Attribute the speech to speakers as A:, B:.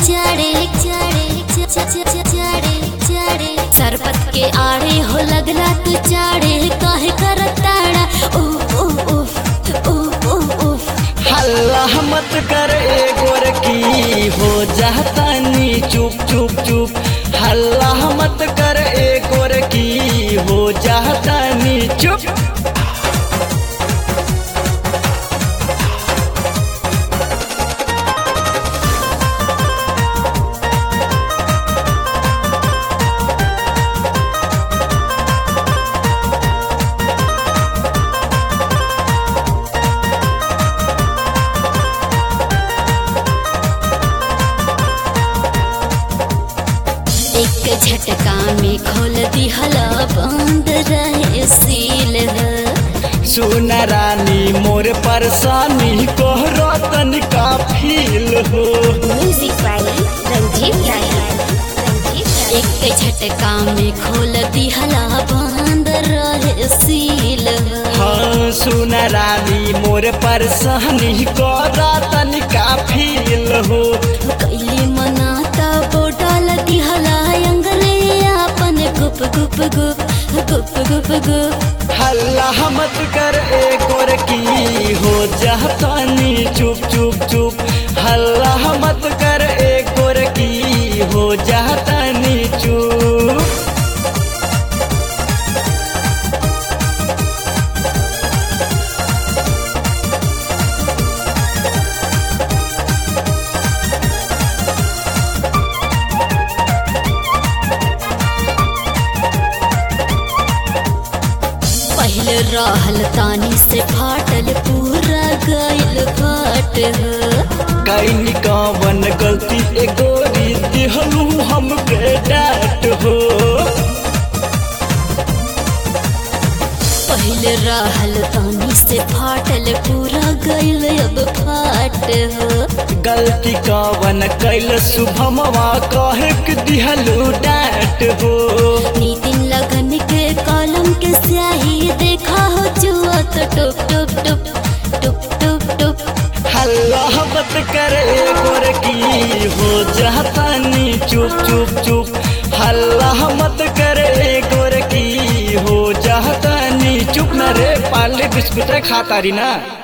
A: चाड़े चाड़े चाड़े चाड़े सरपत के आड़े हो लगला तू चाड़े काहे कर ताड़ा उफ उफ उफ उफ उफ उफ
B: हल्ला मत कर ए गोरकी हो जाता नी चुप चुप चुप हल्ला मत कर ए गोरकी हो जाता नी चुप
A: एक झटका में खोल दिहला बंद रहे सील
B: सुन रानी मोर परेशानी कोहरा तनिका फील हो
A: म्यूजिक वाली रंजीत एक झटका में खोल दिहला बंद रहे सील
B: हाँ सुन रानी मोर परेशानी कोहरा तनिका फील हो
A: कैली मनाता बोटल दिहला अंगले अपन गुप गुप गुप गुप गुप गुप
B: हल्ला मत कर ए गोरकी हो जाता नी चुप चुप चुप हल्ला मत कर ए गोरकी हो जाता नी चुप
A: पहले रहल तानी से फाटल पूरा गइल फाट
B: कैनी कवन गलती ए गोरी दिहलू हमके डांट हो
A: पहले रहल तानी से फाटल पूरा गइल अब फाट
B: गलती कवन कैल शुभमवा कहे के दिहलू डांट हो
A: नितिन लगन के कलम के स्याही देखा हो जुआ तो टुप टुप टुप टुप टुप टुप
B: हल्ला मत करे गोरकी हो जाता नी चुप चुप चुप हल्ला मत करे गोरकी हो जाता नी चुप न रे पाले बिस्कुट खाता रही ना